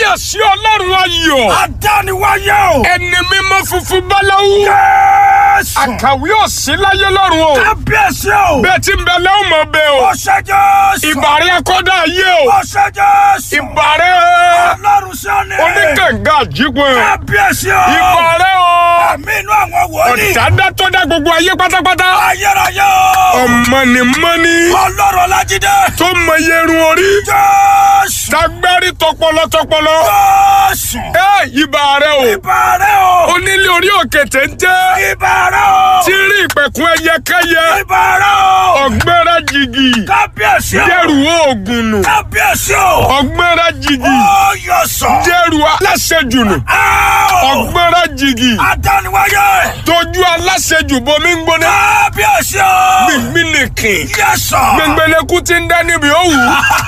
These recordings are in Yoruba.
kábíyèsí ọlọ́run ayọ̀ Adániwáyé o. ẹni mímọ́ funfun báláwú Jésù. àkàwé òsì láyé lọ́run o Kábíyèsí o. bẹ́ẹ̀ tí ń bẹ lẹ́wọ̀n mọ̀ bẹ́ẹ̀ o Ó ṣe Jésù. ìbàrẹ̀ akọ́dá ayé o Ó ṣe Jésù. ìbàrẹ̀ Ọlọ́run sọ́ni. oníkànga àjípọ̀ Kábíyèsí o. ìbàrẹ̀ o Àmì inú àwọn wòlíì. ọ̀dádá tó dá gbogbo ayé pátápátá Ayérayé o. ọ̀mọ̀nìmọ́ni Ọlọ́run Ọlájídé. tó mọ yerun orí Jésù. tagbárí tọpọlọ tọpọlọ Jésù. ẹ ìbàrẹ̀ o Ìbàrẹ̀ o. onílé orí òkè téńté Ìbàrẹ̀ o. tí rí ìpẹ̀kun ẹyẹkẹyẹ Ìbàrẹ̀ o. ọ̀gbẹ́rẹ́ jìgì Kábíyèsí o. dẹ́rù oògùn nù Kábíyèsí o. ọ̀gbẹ́rẹ́ jìgì Ó yọ sọ. dẹ́rù aláṣejù nù Áò. ọ̀gbẹ́rẹ́ jìgì Adániwáyé. tójú aláṣejù bomi ń gbóná Kábíyèsí o. gbìngbìn nìkìn Yẹ sọ. gbẹngbẹlẹkú ti ń dá níbi òwú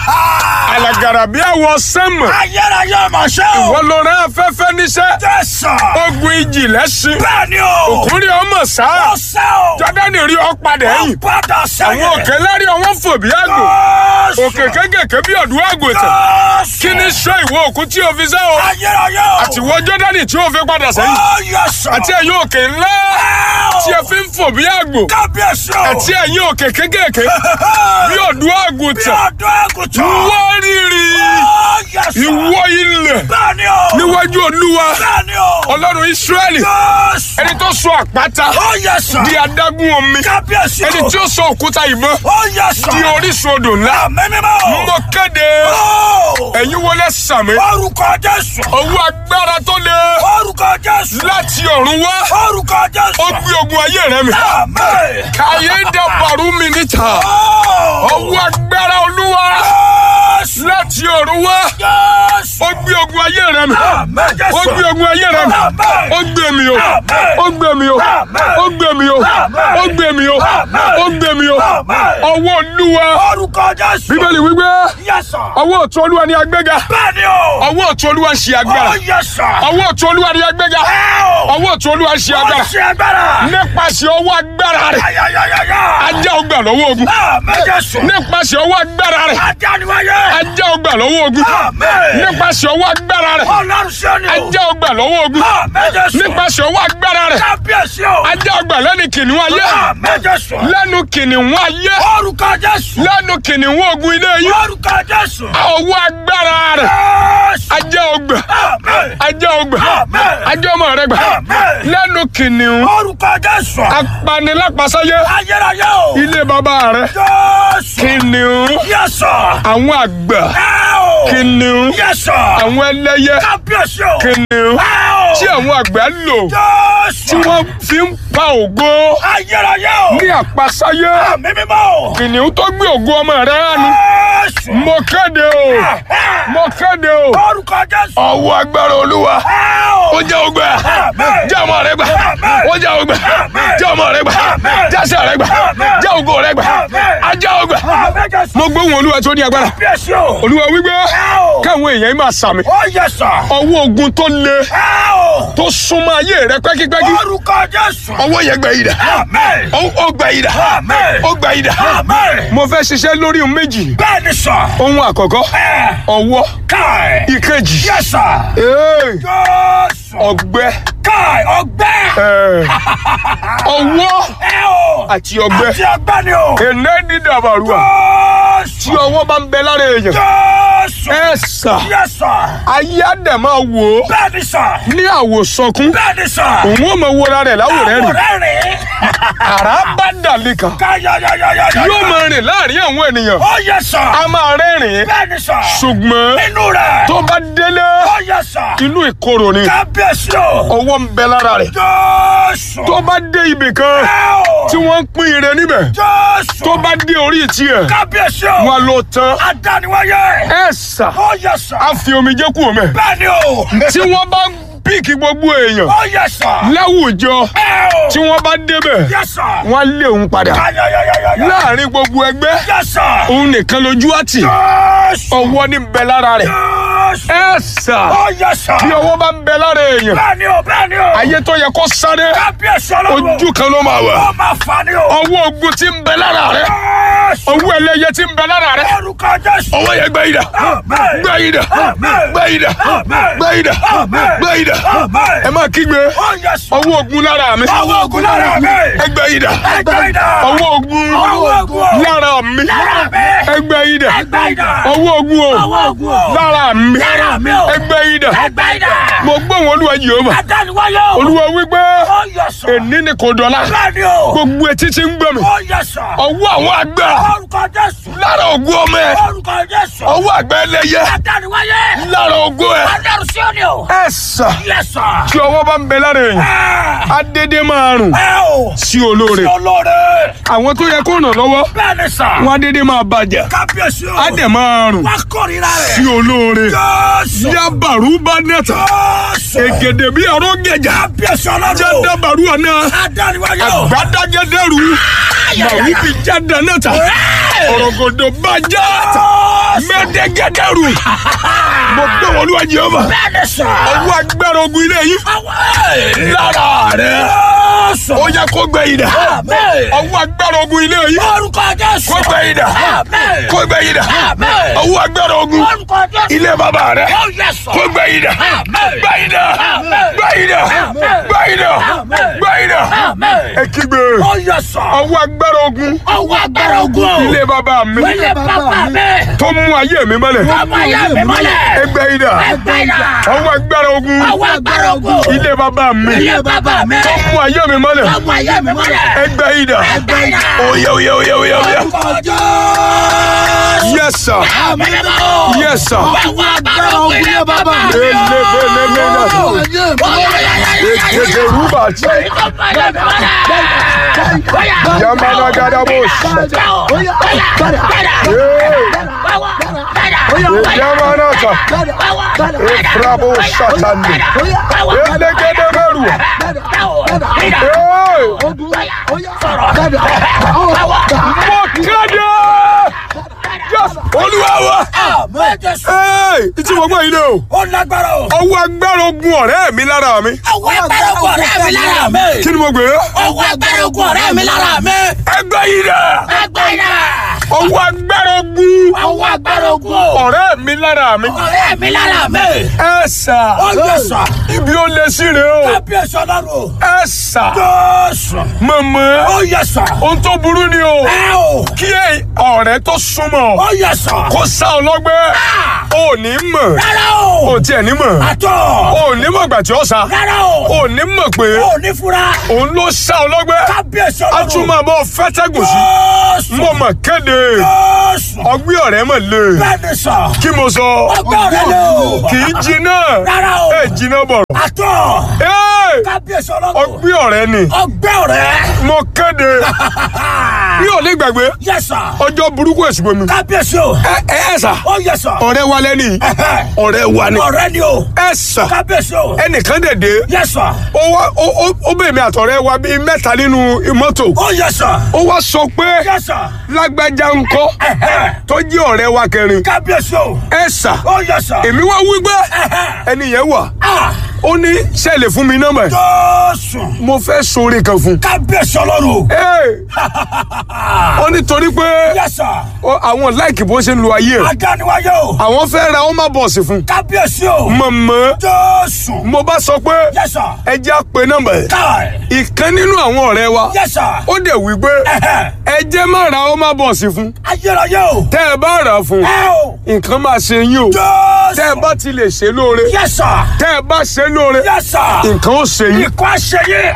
alàgàrà bí àwọ sẹ́mọ̀ Ayérayé ọmọ ṣẹ́ o. wọ́n lọ rán afẹ́fẹ́ níṣẹ́ Jésù. ogun ìjì lẹ́sìn Bẹ́ẹ̀ni o. òkúri ọmọ sáà Ó sẹ́ o. jọ́dánì rí ọ padà ẹ̀yìn Padà sẹ́yìn. àwọn òkè lárí ọwọ́ fò bí àgbò Jésù. òkè kékèké bí ọ̀dùn àgùntàn Jésù. kí ni sọ ìwọ òkú tí o fi sẹ́ o Ayérayé o. àtiwọ́ jọ́dánì tí o fi padà sẹ́yìn Ó yẹ sọ. àti ẹ̀yin òkè ńlá Áò. tí ẹ fi ń fò bí àgbò Kábíyèsí o. àti ẹ̀yin òkè kékèké bí ọ̀dùn Bí àgùntàn ọdún àgùntàn. wọ́n rírì Ó yẹ sọ. ìwọ ilẹ̀ Bẹ́ẹ̀ni o. níwájú olúwa Bẹ́ẹ̀ni o. ọlọ́run ísírẹ́lì Jésù. ẹni tó sọ àpáta Ó yẹ sọ. di adágún omi Kábíyèsí o. ẹni tí ó sọ òkúta ìbọn Ó yẹ sọ. di orísun odò ńlá Àmì mímọ́ o. mo kéde Ó. ẹ̀yin wọlé sàmì Orúkọ Jésù. owó agbára tó le Orúkọ Jésù. láti ọ̀run wá Orúkọ Jésù. ó gbé ogun ayé rẹ mi Àmín. káyé dàbàrú mi níta Ó. owó agbára olúwa Jésù. láti ọ̀run wá Jésù. ó gbé ogun ayé rẹ mi Àmín Jésù. ó gbé ogun ayé rẹ mi Àmín. ó gbé mi o ó gbé mi o ó gbé mi o ó gbé mi o ó gbé mi o ọwọ́ olúwa Orúkọ Jésù. bíbélì wípé Yes, sir. ọwọ́ ọ̀tún olúwa ni agbéga Bẹ́ẹ̀ni o. ọwọ́ ọ̀tún olúwa ń ṣe agbára Ó yẹ sọ. ọwọ́ ọ̀tún olúwa ni agbéga Ẹ o. ọwọ́ ọ̀tún olúwa ń ṣe Ó agbára ṣe agbára. nípasẹ̀ ọwọ́ agbára rẹ̀ Ayayayaya. ajá ọgbà lọ́wọ́ ogun Àmín Jésù. nípasẹ̀ ọwọ́ agbára rẹ̀ Adániwáyé. ajá ọgbà lọ́wọ́ ogun Àmín. nípasẹ̀ ọwọ́ agbára rẹ̀ Ọlọ́run ṣe ni o. ajá ọgbà lọ́wọ́ ogun Àmín Jésù. nípasẹ̀ ọwọ́ agbára rẹ̀ Kábíyèsí o. ajá ọgbà lẹ́nu kìnìún ayé Àmín Jésù. lẹ́nu kìnìún ayé Orúkọ Jésù. lẹ́nu kìnìún ogun ilé yìí Orúkọ Jésù. ọwọ́ agbára rẹ̀ Jésù. ajá ọgbà Àmín. ajá ọgbà Àmín. ajá ọmọ rẹ̀ gbà Àmín. lẹ́nu kìnìún Orúkọ Jésù. apanilápasáyé Ayérayé o. ilé bàbá rẹ̀ Jésù. kìnìún Yẹ́sọ̀. àwọn àgbà Ẹ o. kìnìún Yẹ́sọ̀. àwọn ẹlẹ́yẹ Kábíyèsí o. kìnìún Ẹ o. tí àwọn àgbà lò Jésù. tí wọ́n fi ń pa ògo Ayérayé o. ní àpasáyé Àmì mímọ́ o. kìnìún tó gbé ògo ọmọ rẹ̀ hánu Jésù. mo kéde o mo kéde o Orúkọ Jésù. ọwọ́ agbára olúwa Ẹ o. ó jẹ́ ògbà Àmín. jẹ́ ọmọ rẹ̀ gbà ó jẹ́ ògbà jẹ́ ọmọ rẹ̀ gbà jẹ́ àṣẹ rẹ̀ gbà jẹ́ ògo rẹ̀ gbà ajá ògbà Àmín Jésù. mo gbóhùn olúwa tó ní agbára Kábíyèsí o. olúwa wípé Ẹ o. káwọn èèyàn máa sàmì Ó yẹ́sọ̀. ọwọ́ ogun tó le Ẹ o. tó súnmọ́ ayé rẹ pẹ́kípẹ́kí Orúkọ Jésù. ọwọ́ yẹn gbẹ yìí dà Àmín. ó ó gbẹ yìí dà Àmín. ó gbẹ yìí dà Àmín. mo fẹ́ ṣiṣẹ́ lórí ohun méjì Bẹ́ẹ̀ni sọ. ohun àkọ́kọ́ Ẹ. ọwọ́ Káì. ìkejì Yẹ́sọ̀. ee, Jésù. ọgbẹ́ Káì ọgbẹ́. ee, ọwọ́ Ẹ o. àti ọgbẹ́ Àti ọgbẹ́ ni o. èné dídàbàrúwà tí Jésù. ọwọ́ bá ń bẹ lára èèyàn Jésù. ẹ sà Yẹ́sọ̀. ayé àdẹ̀ máa wò ó Bẹ́ẹ̀ni sọ. ní àwòsànkún Bẹ́ẹ̀ni sọ. òun ò mọ wọra rẹ̀ láwòrán rẹ̀ Àwòrán rẹ̀. àrá bá dàlí kan Káyọ̀yọ̀yọ̀yọ̀. yóò máa rìn láàrin àwọn ènìyàn Ó yẹ́sọ̀. a máa rẹ́rìn-ín Bẹ́ẹ̀ni sọ. ṣùgbọ́n Nínú rẹ̀. tó bá délé Ó yẹ́sọ̀. inú ìkorò ni Kábíyèsí o. ọwọ́ ń bẹ lára rẹ̀ Jésù. tó bá dé ibì kan Ẹ o. tí wọ́n ń pín ire níbẹ̀ Jésù. tó bá dé orí tiẹ̀ Kábíyèsí o. wọn ló tán Adániwáyé. ẹ sà Ó yẹ́sọ̀. á fi omijé kú omi Bẹ́ẹ̀ni o. tí wọ́n bá píìkì gbogbo èèyàn Ó yẹ́sọ̀. láwùjọ Ẹ o. tí wọ́n bá débẹ̀ Yẹ́sọ̀. wọ́n á lé òun padà Káyọ̀yọ̀yọ̀yọ̀. láàrin gbogbo ẹgbẹ́ Yẹ́sọ̀. òun nìkan lójú àtì Jésù. ọwọ́ ní bẹ lára rẹ̀ Jésù. ẹ sà Ó yẹ́sọ̀. bí ọwọ́ bá ń bẹ lára èèyàn Bẹ́ẹ̀ni o. Bẹ́ẹ̀ni o. ayé tó yẹ kó sáré Kábíyèsí ọlọ́run. ojú kan ló máa wà Ó máa fa ni o. ọwọ́ ogun tí ń bẹ lára rẹ̀ Jésù. ọwọ́ ẹlẹ́yẹ tí ń bẹ lára rẹ Orúkọ Jésù. ọwọ́ yẹn gbẹ ìdá Amen. gbẹ ìdá Amen. gbẹ ìdá Amen. gbẹ ìdá Amen. gbẹ ìdá Amen. ẹ máa kígbe Oh, yes. ọwọ́ ogun lára mi Ọwọ́ ogun lára mi. ẹgbẹ́ ìdá Ẹgbẹ́ idà. ọwọ́ ogun Ọwọ́ ogun. lára mi Lára mi. ẹgbẹ́ ìdá Ẹgbẹ́ idà. ọwọ́ ogun o Ọwọ́ ogun o. lára mi Lára mi o. ẹgbẹ́ ìdá Ẹgbẹ́ idà. mo gbóhùn olúwa Jèhófà Adániwáyé o. olúwa wípé Oh, yes, sir. èní ni kò dọ̀la Bẹ́ẹ̀ni o. gbogbo etí tí ń gbọ́ mi Oh, yes, sir. ọwọ́ àwọn àgbà Orúkọ Jésù. lára ogun ọmọ ẹ Orúkọ Jésù. ọwọ́ àgbà ẹlẹ́yẹ Adániwáyé. lára ogun ẹ Ọlọ́run sí òní o. ẹ sà Yes, sir. tí ọwọ́ bá ń bẹ lára èèyàn Ah. adédé máa rùn Ẹ o. sí olóore Olóore. àwọn tó yẹ kó ràn lọ́wọ́ Bẹ́ẹ̀ni sà. wọn adédé máa bàjẹ́ Kábíyèsí o. á dẹ̀ máa rùn Wá kórìíra rẹ̀. sí olóore Jésù. yabaru bá nẹ́ta Jésù. ègèdè bí ọ̀rọ̀ gẹ̀jà Kábíyèsí ọlọ́run. jẹ́dàbàrú ọ̀nà Adániwáyé o. àgbàdàgẹ́dẹ́rù màwí bí jáde nẹ́ta ọ̀rọ̀gọ̀dọ̀ bá já mẹ́dẹ́gẹ́dẹ́rù mo gbé wọn lúwa Jèhófà Bẹ́ẹ̀ni sà. ọwọ́ agbára ogun ilé yìí Àwọn lára rẹ̀ Jésù. ó yẹ kó gbẹ ìdá Àmín. ọwọ́ agbára ogun ilé yìí Orúkọ Jésù. kó gbẹ ìdá Àmín. kó gbẹ ìdá Àmín. ọwọ́ agbára ogun Orúkọ Jésù. ilé bàbá rẹ̀ Oh, yes, sir. kó gbẹ ìdá Àmín. gbẹ ìdá Àmín. gbẹ ìdá Àmín. gbẹ ìdá Àmín. gbẹ ìdá Àmín. ẹ kígbe Oh, yes, sir. ọwọ́ agbára ogun Ọwọ́ agbára ogun o. ilé bàbá mi Ilé bàbá mi. tó mú ayé mi mọ́lẹ̀ Ọmọ ayé mi mọ́lẹ̀. ẹgbẹ́ ìdá Ẹgbẹ́ idà. ọwọ́ agbára ogun Ọwọ́ agbára ogun o. ilé bàbá mi Ilé bàbá mi. tó mú ayé mi mọ́lẹ̀ Ọmọ ayé mi mọ́lẹ̀. ẹgbẹ́ ìdá Ẹgbẹ́ idà. oyè oyè oyè oyè oyè Orúkọ Jésù. yes sir Àmín mímọ́. yes sir Ọwọ́ agbára ogun ilé bàbá mi. elebelebe náà ètètè rúbà tí yamana gadabo yamana ta efrabo satani elegede meru mo kéde Yes, olúwa wa ee ìtí mo gbọ́ yìí lé o Ó lágbára o. ọwọ́ agbára ogun ọ̀rẹ́ mi lára mi Ọwọ́ agbára ogun ọ̀rẹ́ mi lára mi. kí ni mo gbé Ọwọ́ agbára ogun ọ̀rẹ́ mi lára mi. ẹgbẹ́ yìí dẹ̀ Ẹgbẹ́ idà. ọwọ́ agbára ogun Ọwọ́ agbára ogun o. ọ̀rẹ́ mi lára mi ọ̀rẹ́ mi lára mi. ẹ sà Ó yẹ sà. ibi ó lé sí rè o Kábíyèsí ọlọ́run. ẹ sà Jésù. mọ̀mọ́ Ó yẹ sà. ohun tó burú ni o Ẹ o. kí ẹ- ọ̀rẹ́ tó súnmọ́ Ó yẹ sà. kó sá ọ lọ́gbẹ́ ò ní mọ̀ Rárá o. ò tiẹ̀ ní mọ̀ Àtọ̀. ò ní mọ̀ gbà tí ó sá Rárá o. ò ní mọ̀ pé Ó ní fura. òun ló sá ọ lọ́gbẹ́ Kábíyèsí a ọlọ́run. tún máa bọ́ fẹ́tẹ́gùn sí Jésù. mo mọ̀ kéde Jésù. ọgbẹ́ ọ̀rẹ́ mọ̀ lé Bẹ́ẹ̀ni sà. kí mo sọ Ọgbẹ́ ọ̀rẹ́ lé o. kì í jiná Rárá o. ẹ jiná bọ̀rọ̀ Àtọ̀. Ẹ́, Kábíyèsí ọlọ́run. ọgbẹ́ ọ̀rẹ́ ni Ọgbẹ́ ọ̀rẹ́. mo kéde mi ò ní gbàgbé Yẹ sà. ọjọ́ burúkú èsì bomi Kábíyèsí o. ẹ ẹ ẹ sà Ó yẹ sà. ọ̀rẹ́ wa lẹ́ni ọ̀rẹ́ wa ni Ọ̀rẹ́ ni o. ẹ sà Kábíyèsí o. ẹnìkan dẹ̀dẹ̀ Yẹ sà. ó wá ó ó- ó bẹ̀ mi àtọ̀rẹ́ wa bíi mẹ́ta nínú mọ́tò Ó yẹ sà. ó wá sọ pé Yẹ sà. lágbájá ńkọ́ tó jẹ́ ọ̀rẹ́ wa kẹrin Kábíyèsí o. ẹ sà Ó yẹ sà. èmi wá wí pé ẹni yẹn wà Ah! ó ní sẹ́ẹ̀lì fún mi nọ́mbà ẹ̀. Jésù. mo fẹ́ sóore kan fún. Kábíyèsí ọlọ́run. Ee, ó ní torí pé Yẹ sà. ó- àwọn láìkì bó ṣe ń lo ayé ẹ̀ Adániwáyé o. àwọn fẹ́ ra ọmọ bọ̀ọ̀sì fún. Kábíyèsí o. mọ̀mọ́ Jésù. mo bá sọ pé Yẹ sà. ẹ jẹ́ á pe nọ́mbà ẹ̀. Káì. ìkan nínú àwọn ọ̀rẹ́ wa Yẹ sà. ó dẹ̀ wí pé Ẹ̀hẹ̀. ẹ jẹ́ má ra ọmọ bọ̀ọ̀sì fún. Ayérayé o. tẹ́ ẹ bá rà á fún Ẹ o. nǹkan máa ṣe yín o. Jésù. tẹ́ ẹ bá ti lè ṣe lóore Yẹ sà. tẹ́ ẹ bá ṣe lóore Yẹ sà. nǹkan ó ṣe yín. Ikú àṣeyẹ.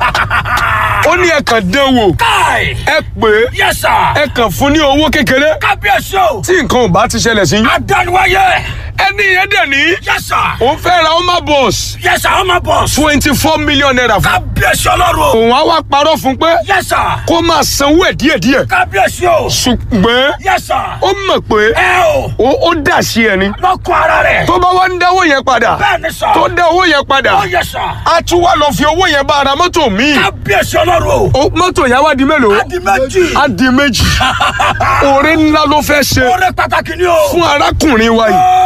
ó ní ẹ kàn dán wò Káì. ẹ pè é Yẹ sà. ẹ kàn fún ní owó kékeré Kábíyèsí o. tí nǹkan ò bá ti ṣẹlẹ̀ sí yín. Adániwáyé. ẹni yẹn dẹ̀ ní Yẹ sà. òun fẹ́ ra ọmọ bọ̀ọ̀sì Yẹ sà ọmọ bọ̀s. twenty four million naira fún. Kábíyèsí ọlọ́run. òun á wá parọ́ fún pé Yẹ sà. kó máa sanwó ẹ̀ díẹ̀díẹ̀ Kábíyèsí o. ṣùgbọ́n Yẹ sà. ó mọ̀ pé Ẹ o. ó ó dà sí ẹni Lọ́kọ̀ ara rẹ̀. tó bá wá ń dáwó yẹn padà Bẹ́ẹ̀ni sà. tó dá owó yẹn padà Ó yẹ sà. á tún wá lọ fi owó yẹn bá ara mọ́tò míì Kábíyèsí ọlọ́run. Ó- mọ́tò yẹn wá di mélòó Adi méjì. á di méjì oore ńlá ló fẹ́ ṣe Oore pàtàkì ni o. fún arákùnrin wa yìí Jésù.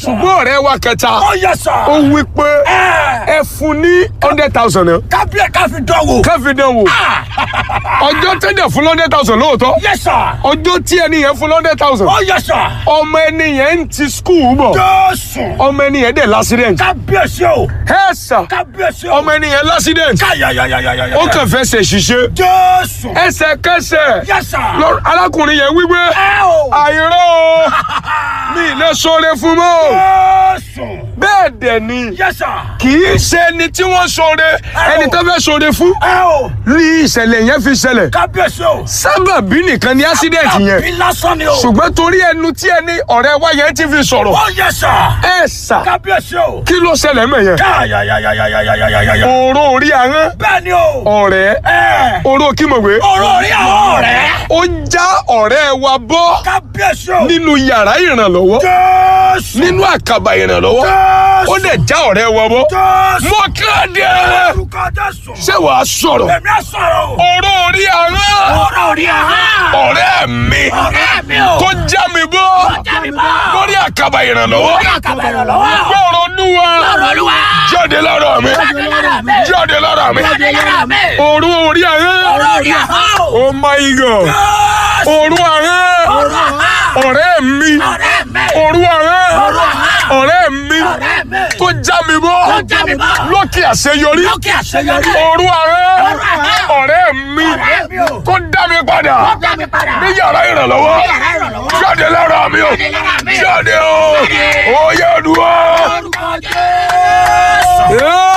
ṣùgbọ́n ọ̀rẹ́ wa kẹta Ó yẹ sà. ó wí pé Ẹ. ẹ fún ní hundred thousand náà Kábíyè ká fi dán wò. káfí dán wò ọjọ́ tẹ́lẹ̀ fún hundred thousand lóòótọ́ Yẹ sà. ọjọ́ tí ẹni yẹn fún hundred thousand Ó yẹ sà. ọmọ ẹni yẹn ń ti skul bọ̀ Jésù. ọmọ ẹni yẹn dẹ̀ l'accident Kábíyèsí o. ẹ sà Kábíyèsí o. ọmọ ẹni yẹn l'accident Káyàyàyàyàyà. ó kàn fẹ́ ṣe ṣiṣẹ́ Jésù. ẹsẹ̀kẹsẹ̀ Yẹ sà. lọ- arákùnrin yẹn wípé Ẹ o. àìrọ́ o mi ì lè sọ̀rọ̀ fún mọ́ o Jésù. bẹ́ẹ̀ dẹ̀ ni Yẹ sà. kì í ṣe ẹni tí wọ́n sọ̀rọ̀ ẹni tó fẹ́ sọ̀rọ̀ fún Ẹ o. ní ìṣẹ̀lẹ̀ yẹn fi ṣẹlẹ̀ Kábíyèsí o. sábàbí nìkan ni accident yẹn Àbí lásán ni o. ṣùgbọ́n torí ẹnu tí ẹni ọ̀rẹ́ wa yẹn ti fi sọ̀rọ̀ Ó yẹ sà. ẹ sà Kábíyèsí o. kí ló ṣẹlẹ̀ mọ̀ yẹn Káyàyàyàyàyàyàyà. òró orí ahọ́n Bẹ́ẹ̀ ni o. ọ̀rẹ́ Ẹ. oró kímọ̀wé Ọ̀rọ̀ orí àwọn ọ̀rẹ́. ó já ọ̀rẹ́ wa bọ́ Kábíyèsí o. nínú yàrá ìrànlọ́wọ́ Jésù. nínú àkàbà ìrànlọ́wọ́ Jésù. ó dẹ̀ já ọ̀rẹ́ wa bọ́ Jésù. mọ kéde Orúkọ Jésù. ṣé wàá sọ̀rọ̀ Èmi á sọ̀rọ̀ o. oró orí ahọ́n Ọ̀rọ̀ orí àwọn. ọ̀rẹ́ mi Ọ̀rẹ́ mi o. tó já mi bọ́ Jáde bá. lórí àkàbà ìrànlọ́wọ́ Orí àkàbà ìrànlọ́wọ́. gbọ́rọ̀ olúwa Ọ̀rọ̀ Olúwa. jáde lára mi Jáde lára mi. jáde lára mi Jáde lára mi. oró orí ahọ́n Ọ̀rọ̀ orí àwọn. oh my god Jésù. oró ahọ́n Ọ̀rọ̀ àwọn. ọ̀rẹ́ mi Ọ̀rẹ́ mi. oró ahọ́n Ọ̀rọ̀ ahọ́n. ọ̀rẹ́ mi Ọ̀rẹ́ mi. tó já mi bọ́ Tó já mi bọ́. lókè àṣeyọrí Lókè àṣeyọrí. oró ahọ́n Ọ̀rọ̀ ahọ́n. ọ̀rẹ́ mi Ọ̀rẹ́ mi o. tó dá mi padà Tó já mi padà. ní yàrá ìrànlọ́wọ́ Ní yàrá ìrànlọ́wọ́. jáde lára mi o Jáde lára mi. jáde o Jáde. oyè dùn Orúkọ Jésù.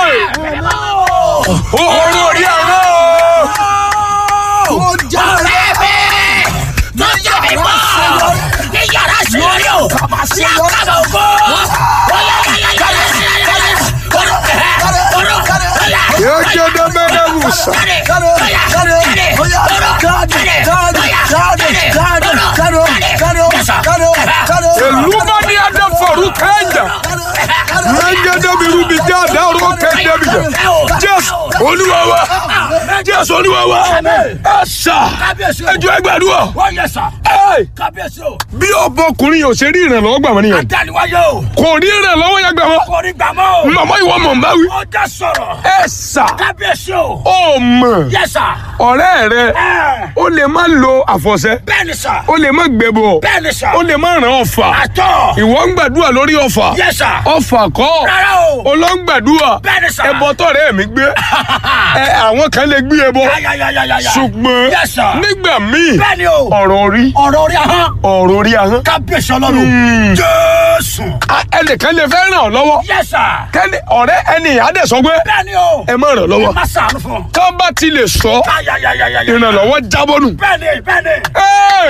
ó oró orí ahọ́n Ọ̀rẹ́ mi. Tó já mi bọ́. Ní yàrá ìṣòro o. Sí àkàbà ògo. yéjẹdẹ mẹdẹwùsà elumani adafọru kẹjà yéjẹdẹ mirubi jẹ adarọ kẹdẹbi jẹ jésù olúwa wa jésù olúwa wa ẹsà ẹjọ ẹgbẹdúọ Wọ́n yẹ sà. ẹ Kábíyèsí o. bí ọbọkùnrin yóò ṣe rí ìrànlọ́wọ́ gbà wọn nìyẹn Adániwáyé o. kò rí ìrànlọ́wọ́ yẹn gbà wọn Kò ní gbàmọ́ o. màmá ìwọ mọ̀ n bá wí Ó já sọ̀rọ̀. ẹsà Kábíyèsí o. ó mọ̀ Yẹ sà. ọ̀rẹ́ rẹ Ẹ. ó lè má lo àfọ̀ṣẹ Bẹ́ẹ̀ni sà. ó lè má gbẹbọ Bẹ́ẹ̀ni sà. ó lè má ràn ọ̀fà Àtọ̀. ìwọ ń gbàdúrà lórí ọ̀fà Yẹ sà. ọ̀fà kọ́ Rárá o. olóńgbàdúrà Bẹ́ẹ̀ni sà. ẹbọ tọ̀rẹ́ mi gbé ẹ àwọn kan lè gbé ẹbọ Yáyáyáyáyá. ṣùgbọ́n Yes, sir. nígbà míì Bẹ́ẹ̀ni o. ọ̀rọ̀ orí Ọ̀rọ̀ orí ahọ́n. ọ̀rọ̀ orí ahọ́n Kábíyèsí ọlọ́run. Jésù. a- ẹnìkan lè fẹ́ ràn ọ́ lọ́wọ́ Yẹ sà. kẹ́ni ọ̀rẹ́ ẹni àdẹ̀sọ pé Bẹ́ẹ̀ni o. ẹ má ràn lọ́wọ́ Má sàánú fún. tó bá ti lè sọ Yáyáyáyáyá. ìrànlọ́wọ́ jábọ́ nù. Bẹ́ẹ̀ni bẹ́ẹ̀ni. Ẹ́!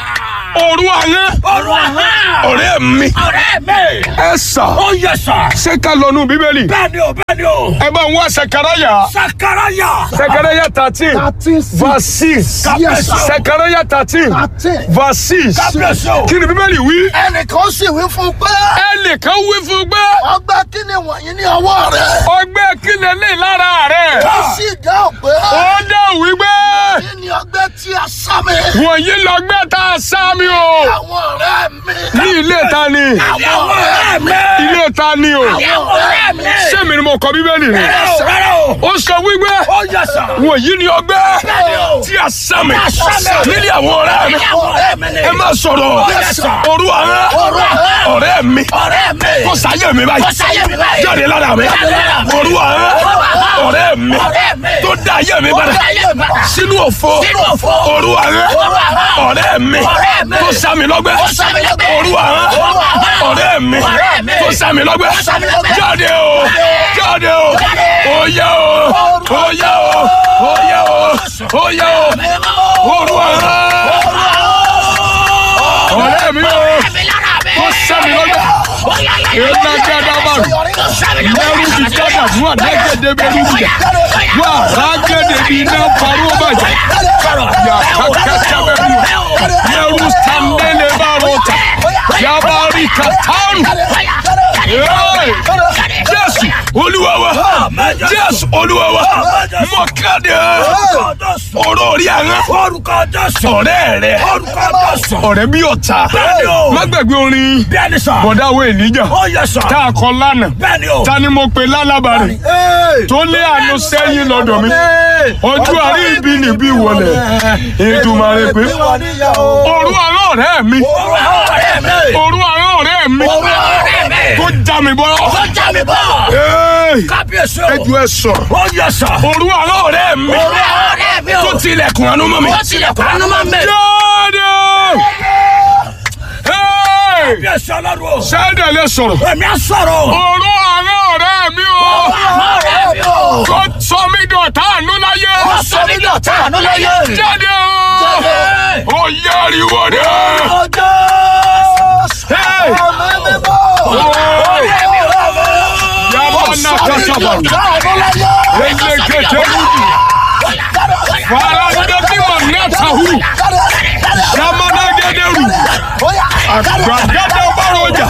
òru ahọ́n Ọ̀rọ̀ ahọ́n. ọ̀rẹ́ mi Ọ̀rẹ́ mi. ẹ sà Ó yẹ sà. ṣé ká lọ nù bíbélì Bẹ́ẹ̀ni o bẹ́ẹ̀ni o. ẹ bá ń wá sẹkẹrẹyà Sakaraya. sẹkẹrẹyà thirteen verse six Kábíyèsí o. sẹkẹrẹyà thirteen verse six Kábíyèsí o. kí ni bíbélì wí ẹnìkan sì wí fún pé ẹnìkan wí fún pé ọgbẹ́ kí ni wọ̀nyí ní ọwọ́ rẹ̀ ọgbẹ́ kílẹ̀ lè lára rẹ̀ ó sì dáhùn pé ó dẹ̀ wí pé kí ni ọgbẹ́ tí a sá mi wọ̀nyí lọ́gbẹ́ tá a sá mi o àwọn ọ̀rẹ́ mi ní ilé ta ni Àwọn ọ̀rẹ́ mi. ilé ta ni o Àwọn ọ̀rẹ́ mi. sẹ́mi ni mo kọ bíbélì ni Rárá o rárá o. ó sọ wípé Ó yẹ sà. wọ̀nyí ni ọgbẹ́ Bẹ́ẹ̀ni o. tí a sá mi a sá mi. nílé àwọn ọ̀rẹ́ mi Àwọn ọ̀rẹ́ mi ni. ẹ má sọ̀rọ̀ Yes, sir. òru àwọn Òru àwọn. ọ̀rẹ́ mi Ọ̀rẹ́ mi. kó sáyé mi báyìí Kó sáyé mi báyìí. jáde lára mi Jáde lára mi. òru àwọn Òru àwọn. ọ̀rẹ́ mi Ọ̀rẹ́ mi. tó dá ayé mi Ó padà dá ayé mi padà. sínú òfo Sínú òfo. òru àwọn Òru àwọn. ọ̀rẹ́ mi Ọ̀rẹ́ mi. tó sá mi lọ́gbẹ́ Ó sá mi lọ́gbẹ́. òru àwọn Òru àwọn. ọ̀rẹ́ mi Ọ̀rẹ́ mi. tó sá mi lọ́gbẹ́ Ó sá mi lọ́gbẹ́. jáde o jáde o Jáde. oyè o oyè o oyè o oyè o òru àwọn ọ̀rẹ́ mi o tó sá mi lọ́gbẹ́ ìrìnà gàdàbà mẹ́rù ti gàdà fún àdágẹ́dẹ́ bẹ́rù bìjà wà rágẹ́dẹ́ bí iná parọ́ bàjẹ́ yà kàkàtà bẹ́rù mẹ́rù sàndẹ́lẹ̀ bá rọ̀tà yà bá rí kàtàrù Jésù olúwa wa jésù olúwa wa mọ kéde ọ̀rọ̀ orí àwọn orúkọ jésù ọ̀rẹ́ rẹ orúkọ jésù ọ̀rẹ́ bí ọ̀tá Bẹ́ẹ̀ni o. má gbàgbé orin bẹ́ẹ̀ni sà bọ̀dá wo ènìjà ó yẹ sà tá a kọ lánàá bẹ́ẹ̀ni o ta ni mo pe lálábàárẹ̀ tó lé àánú sẹ́yìn lọ́dọ̀ mi ojú àrí ibi níbí wọlé Èdùmàrè pé òru àwọn ọ̀rẹ́ mi ọ̀rẹ́ mi òru àwọn ọ̀rẹ́ mi ọ̀rẹ́ mi tó já mi bọ́ ó já mi bọ̀ Ẹ́ẹ̀, kábíyèsí o ẹjọ́ ẹ sọ̀rọ̀ ó yẹ sà òru àwọn ọ̀rẹ́ mi ọ̀rẹ́ mi o tó tilẹ̀kùn àánú mọ́ mi ó tilẹ̀kùn àánú máa ń bẹ̀ jáde Ẹ́ẹ̀, kábíyèsí ọlọ́run o sẹ́dẹ̀ lè sọ̀rọ̀ èmi á sọ̀rọ̀ òru àwọn ọ̀rẹ́ mi o ọ̀rẹ́ mi o tó sọ mí dọ̀tá àánú láyé ó sọ mí dọ̀tá àánú láyé jáde o ó yáriwo dé. ọjọ́ Hey! ọ̀rẹ́ mi o Yaba na kasaba. Ele kete rubi. Fara ndebi manata hu. Yamana gederu. Agbagada baroja.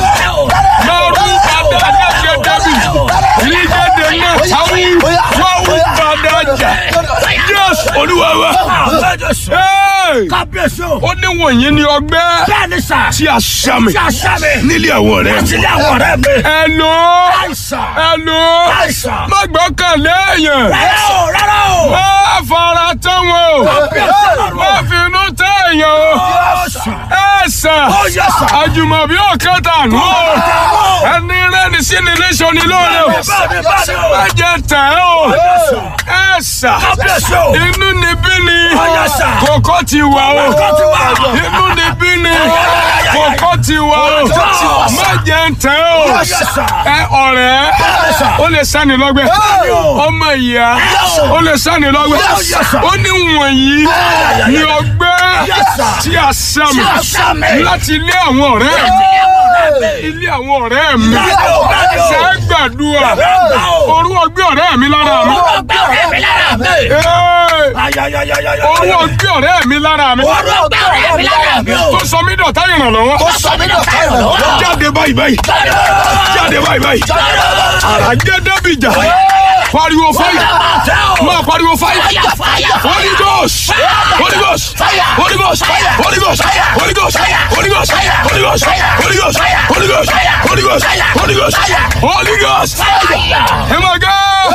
Maru bada gedebi. Ligede na tawu. Wawu badaja. Yes, Olúwa wa. àbẹ́jọ́sọ Hey! kábíyèsí o Ó ní wọ̀nyí ni ọgbẹ́ bẹ́ẹ̀ni sà tí a ṣàmì tí a ṣàmì nílé àwọn rẹ̀. àti ilé àwọn ọ̀rẹ́ mi Hello. àìsàn Hello. àìsàn Má gbọ́kànlé èèyàn. rárá o rárá o Má fara tán wọn o. kábíyèsí ọlọ́run Má finú tẹ́ èèyàn o. ọ̀sán Ẹ sà. ó yẹ sà Àjùmọ̀bí ọ̀kan tànú o. Ẹni rẹ́ni sí ni léṣọ ni lóore o. bẹ́ẹ̀ni bẹ́ẹ̀ni o Má jẹ tẹ̀ ẹ́ o. Ẹ sà. kábíyèsí o Inú ni bí ni. Ọ̀yá sà. Kòkó ti wà o. Kòkó ti wà. Inú ni bí ni. Kòkó ti wà o. ti wà. Má jẹ tẹ̀ ẹ́ o. Ọ̀yá sà. Ẹ ọ̀rẹ́. Ó lè sani lọ́gbẹ́. Ọmọ ìyá. Ó lè sani lọ́gbẹ́. Ọ̀yá sà. Ó ní wọ̀nyí ni ọgbẹ́ tí a sàmì a ṣàmì. láti ilé àwọn ọ̀rẹ́ mi ilé àwọn ọ̀rẹ́ mi Bẹ́ẹ̀ni o, bẹ́ẹ̀ni o. ṣe é gbàdúrà Bẹ́ẹ̀ni o. orú ọgbẹ́ ọ̀rẹ́ mi lára mi ọgbẹ́ ọ̀rẹ́ mi lára mi Ee, ayayayayaya orú ọgbẹ́ ọ̀rẹ́ mi lára mi orú ọgbẹ́ ọ̀rẹ́ mi lára mi o tó sọ mí dọ̀tá ìrànlọ́wọ́ ó sọ mí dọ̀tá ìrànlọ́wọ́ jáde báyìí báyìí jáde báyìí báyìí àràjẹ́ dẹ́bìjà pariwo fáyà máa pariwo fáyà Holy Ghost Holy Ghost Holy Ghost Holy Ghost Holy Ghost Holy Ghost Holy Ghost Holy Ghost Holy Ghost Holy Ghost Holy Ghost Holy Ghost ẹ máa gá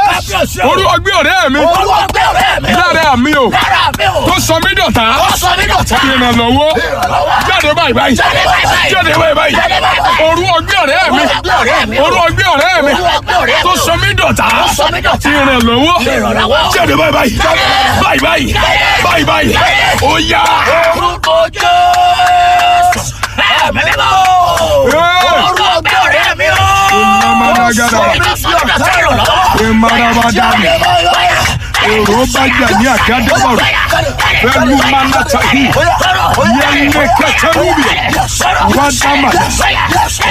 orú ọgbẹ́ ọ̀rẹ́ mi orú ọgbẹ́ ọ̀rẹ́ mi lára mi o lára mi o tó sọ mí dọ̀tá ó sọ mí dọ̀tá ìrànlọ́wọ́ jáde báyìí báyìí Jáde báyìí báyìí. jáde báyìí báyìí Jáde báyìí báyìí. orú ọgbẹ́ ọ̀rẹ́ mi orú ọgbẹ́ ọ̀rẹ́ mi orú ọgbẹ́ ọ̀rẹ́ mi orú ọgbẹ́ ọ̀rẹ́ mi tó sọ mí dọ̀tá ó sọ mí dọ̀tá ìrànlọ́wọ́ Ìrànlọ́wọ́. jáde báyìí báyìí báyìí báyìí báyìí báyìí ó yá orúkọ Jésù ẹ̀mí mímọ́ orú ọgbẹ́ ọ̀rẹ́ mi o Ìmàmàdàgàdà. ó sọ mí dọ̀tá ìrànlọ́wọ́ ìmàràbàdàmì èrò bàjá ní àgádẹ́bọ̀rọ̀ pẹ̀lú manatahi yẹnlẹ kẹtẹrúbì wàdàmà